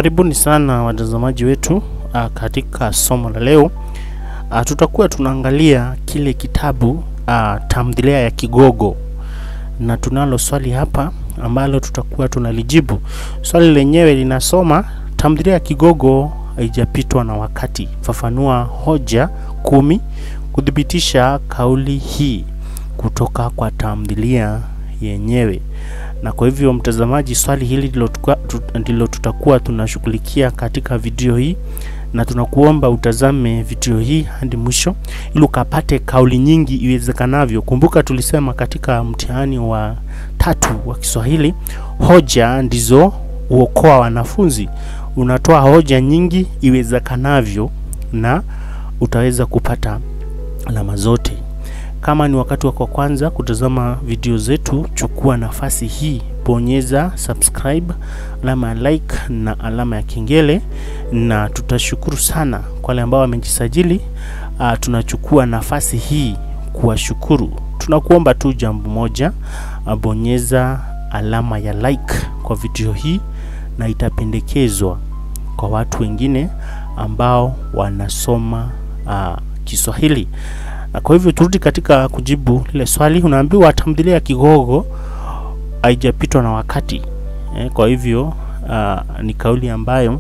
Karibuni sana watazamaji wetu uh, katika somo la leo uh, tutakuwa tunaangalia kile kitabu uh, tamthilia ya Kigogo, na tunalo swali hapa ambalo tutakuwa tunalijibu. Swali lenyewe linasoma, tamthilia ya Kigogo haijapitwa na wakati, fafanua hoja kumi kuthibitisha kauli hii kutoka kwa tamthilia yenyewe na kwa hivyo mtazamaji, swali hili ndilo tukua- tu- ndilo tutakuwa tunashughulikia katika video hii, na tunakuomba utazame video hii hadi mwisho ili ukapate kauli nyingi iwezekanavyo. Kumbuka tulisema katika mtihani wa tatu wa Kiswahili, hoja ndizo huokoa wanafunzi. Unatoa hoja nyingi iwezekanavyo na utaweza kupata alama zote. Kama ni wakati wako wa kwanza kutazama video zetu, chukua nafasi hii, bonyeza subscribe, alama ya like na alama ya kengele, na tutashukuru sana kwa wale ambao wamejisajili. Uh, tunachukua nafasi hii kuwashukuru. Tunakuomba tu jambo moja, uh, bonyeza alama ya like kwa video hii na itapendekezwa kwa watu wengine ambao wanasoma uh, Kiswahili. Na kwa hivyo turudi katika kujibu lile swali. Unaambiwa tamthilia ya Kigogo haijapitwa na wakati eh, kwa hivyo uh, ni kauli ambayo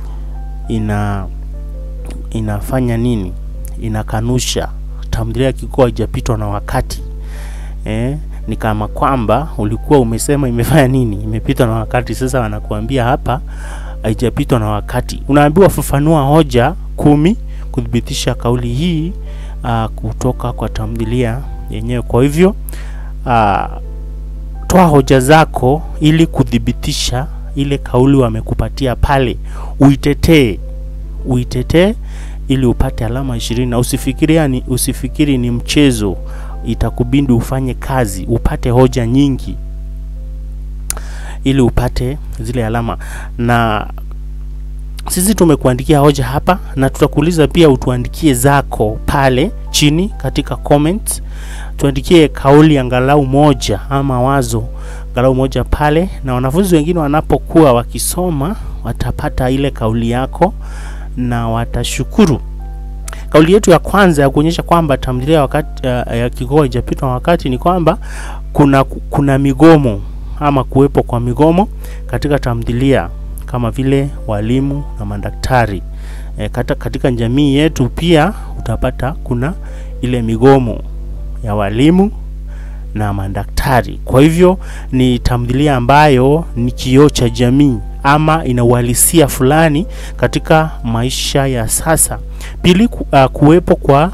ina inafanya nini? Inakanusha tamthilia ya Kigogo haijapitwa na wakati eh, ni kama kwamba ulikuwa umesema imefanya nini, imepitwa na wakati. Sasa wanakuambia hapa haijapitwa na wakati. Unaambiwa fafanua hoja kumi kuthibitisha kauli hii uh, kutoka kwa tamthilia yenyewe. Kwa hivyo uh, toa hoja zako ili kuthibitisha ile kauli wamekupatia pale, uitetee uitetee ili upate alama ishirini, na usifikiria ni, usifikiri ni mchezo. Itakubidi ufanye kazi, upate hoja nyingi ili upate zile alama na sisi tumekuandikia hoja hapa na tutakuuliza pia utuandikie zako pale chini katika comment. Tuandikie kauli angalau moja ama wazo angalau moja pale, na wanafunzi wengine wanapokuwa wakisoma watapata ile kauli yako na watashukuru. Kauli yetu ya kwanza ya kuonyesha kwamba tamthilia wakati uh, ya Kigogo haijapitwa na wakati ni kwamba kuna kuna migomo ama kuwepo kwa migomo katika tamthilia kama vile walimu na madaktari. E, kata, katika jamii yetu pia utapata kuna ile migomo ya walimu na madaktari. Kwa hivyo ni tamthilia ambayo ni kioo cha jamii ama ina uhalisia fulani katika maisha ya sasa. Pili, ku, uh, kuwepo kwa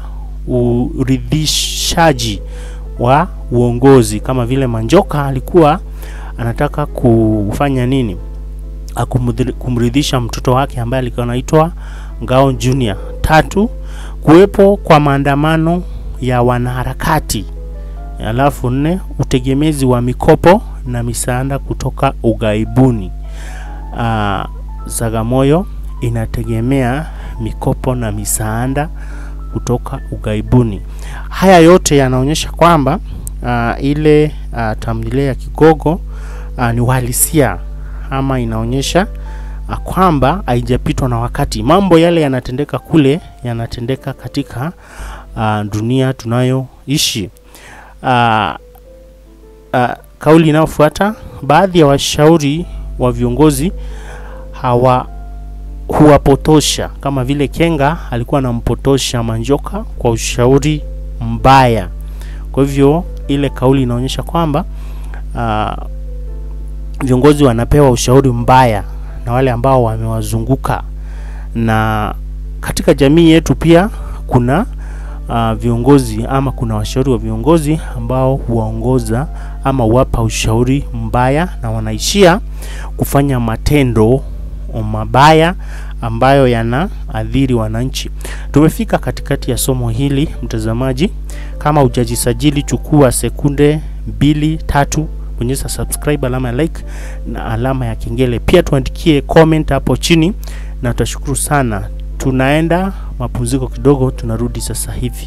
uridhishaji wa uongozi kama vile Manjoka alikuwa anataka kufanya nini? Akumudhi- kumridhisha mtoto wake ambaye alikuwa anaitwa Ngao Junior. Tatu, kuwepo kwa maandamano ya wanaharakati. Alafu nne, utegemezi wa mikopo na misaada kutoka ughaibuni. Uh, Zagamoyo inategemea mikopo na misaada kutoka ughaibuni. Haya yote yanaonyesha kwamba uh, ile uh, tamthilia ya Kigogo uh, ni uhalisia ama inaonyesha uh, kwamba haijapitwa na wakati. Mambo yale yanatendeka kule yanatendeka katika uh, dunia tunayoishi. Uh, uh, kauli inayofuata, baadhi ya washauri wa viongozi hawa huwapotosha, kama vile Kenga alikuwa anampotosha Manjoka kwa ushauri mbaya. Kwa hivyo ile kauli inaonyesha kwamba uh, viongozi wanapewa ushauri mbaya na wale ambao wamewazunguka, na katika jamii yetu pia kuna uh, viongozi ama kuna washauri wa viongozi ambao huwaongoza ama huwapa ushauri mbaya na wanaishia kufanya matendo mabaya ambayo yanaathiri wananchi. Tumefika katikati ya somo hili mtazamaji. Kama hujajisajili, chukua sekunde mbili tatu, bonyeza subscribe, alama ya like na alama ya kengele. Pia tuandikie comment hapo chini na tutashukuru sana. Tunaenda mapumziko kidogo, tunarudi sasa hivi.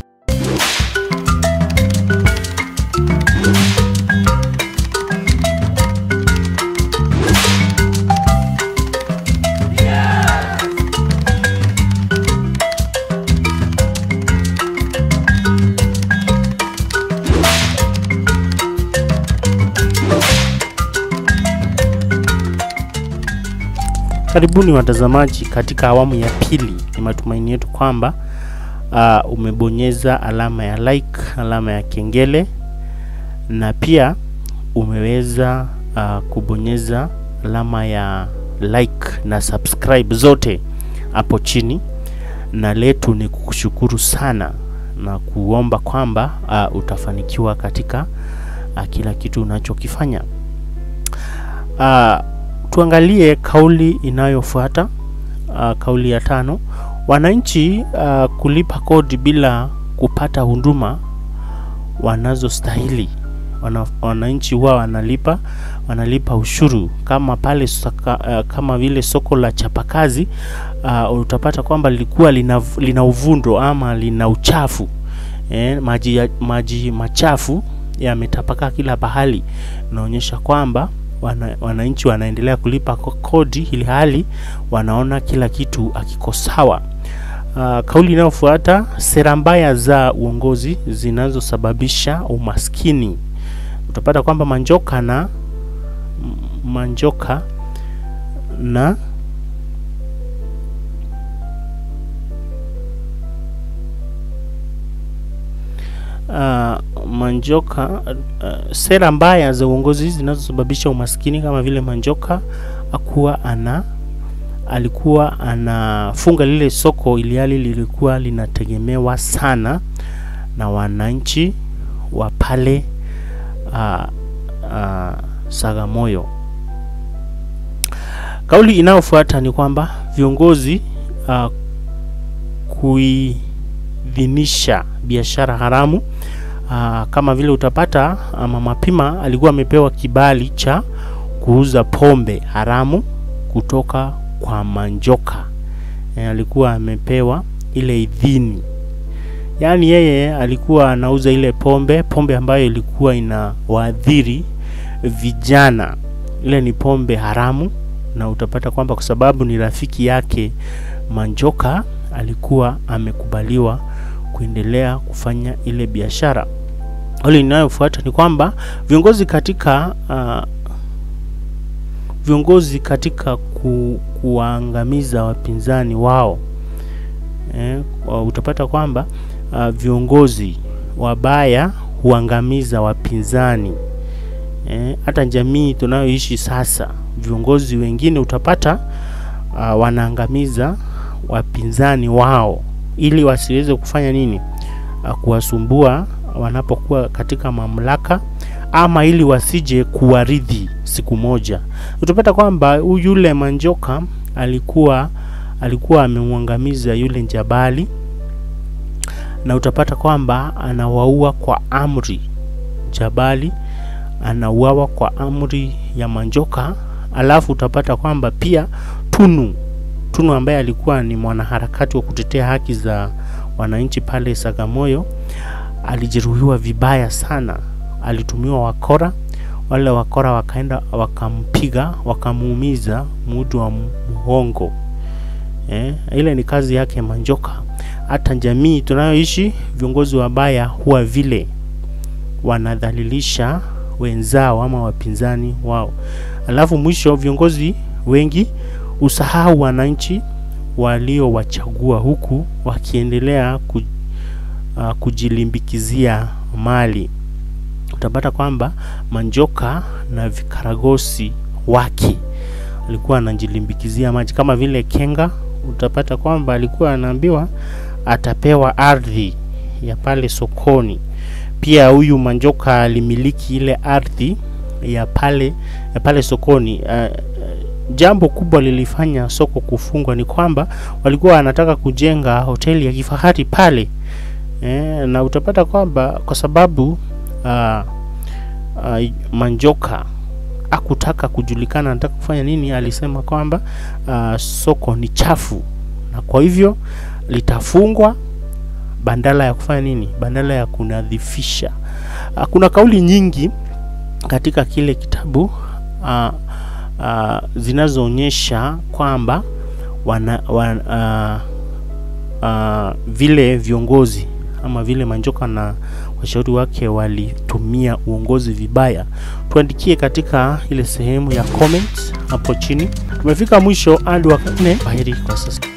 Yeah. karibuni watazamaji katika awamu ya pili. Ni matumaini yetu kwamba uh, umebonyeza alama ya like, alama ya kengele na pia umeweza uh, kubonyeza alama ya like na subscribe zote hapo chini, na letu ni kukushukuru sana na kuomba kwamba uh, utafanikiwa katika uh, kila kitu unachokifanya. Uh, tuangalie kauli inayofuata uh, kauli ya tano. Wananchi uh, kulipa kodi bila kupata huduma wanazostahili. Wana, wananchi huwa wanalipa wanalipa ushuru kama pale saka, uh, kama vile soko la chapakazi uh, utapata kwamba lilikuwa lina, lina uvundo ama lina uchafu eh, maji, ya, maji machafu yametapakaa kila pahali, inaonyesha kwamba wana, wananchi wanaendelea kulipa kodi ili hali wanaona kila kitu akiko sawa. Uh, kauli inayofuata, sera mbaya za uongozi zinazosababisha umaskini. Utapata kwamba Manjoka na Manjoka na Uh, Manjoka uh, sera mbaya za uongozi zinazosababisha umaskini kama vile Manjoka akuwa ana alikuwa anafunga lile soko iliali lilikuwa linategemewa sana na wananchi wa pale uh, uh, Sagamoyo. Kauli inayofuata ni kwamba viongozi uh, kuidhinisha biashara haramu. Uh, kama vile utapata Mama Pima alikuwa amepewa kibali cha kuuza pombe haramu kutoka kwa Manjoka. E, alikuwa amepewa ile idhini, yaani yeye alikuwa anauza ile pombe, pombe ambayo ilikuwa ina waadhiri vijana. Ile ni pombe haramu, na utapata kwamba kwa sababu ni rafiki yake Manjoka alikuwa amekubaliwa kuendelea kufanya ile biashara. Hali inayofuata ni kwamba viongozi katika uh, viongozi katika ku, kuwaangamiza wapinzani wao eh, utapata kwamba uh, viongozi wabaya huangamiza wapinzani eh, hata jamii tunayoishi sasa, viongozi wengine utapata uh, wanaangamiza wapinzani wao ili wasiweze kufanya nini, uh, kuwasumbua wanapokuwa katika mamlaka ama ili wasije kuwaridhi siku moja. Utapata kwamba yule Manjoka alikuwa alikuwa amemwangamiza yule Njabali, na utapata kwamba anawaua kwa amri. Jabali anauawa kwa amri ya Manjoka, alafu utapata kwamba pia Tunu Tunu ambaye alikuwa ni mwanaharakati wa kutetea haki za wananchi pale Sagamoyo alijeruhiwa vibaya sana, alitumiwa wakora. Wale wakora wakaenda wakampiga, wakamuumiza mudu wa muhongo. Eh, ile ni kazi yake Manjoka. Hata jamii tunayoishi, viongozi wabaya huwa vile wanadhalilisha wenzao ama wapinzani wao, alafu mwisho viongozi wengi usahau wananchi waliowachagua huku wakiendelea ku, uh, kujilimbikizia mali. Utapata kwamba Manjoka na vikaragosi wake alikuwa anajilimbikizia maji kama vile Kenga. Utapata kwamba alikuwa anaambiwa atapewa ardhi ya pale sokoni. Pia huyu Manjoka alimiliki ile ardhi ya pale ya pale sokoni. Uh, jambo kubwa lilifanya soko kufungwa ni kwamba walikuwa wanataka kujenga hoteli ya kifahari pale e, na utapata kwamba kwa sababu uh, uh, Manjoka akutaka kujulikana anataka kufanya nini, alisema kwamba uh, soko ni chafu na kwa hivyo litafungwa bandala ya kufanya nini, bandala ya kunadhifisha. Uh, kuna kauli nyingi katika kile kitabu uh, uh, zinazoonyesha kwamba wana, wana, uh, uh, vile viongozi ama vile Manjoka na washauri wake walitumia uongozi vibaya, tuandikie katika ile sehemu ya comment hapo chini. Tumefika mwisho hadi wakati. Kwaheri kwa sasa.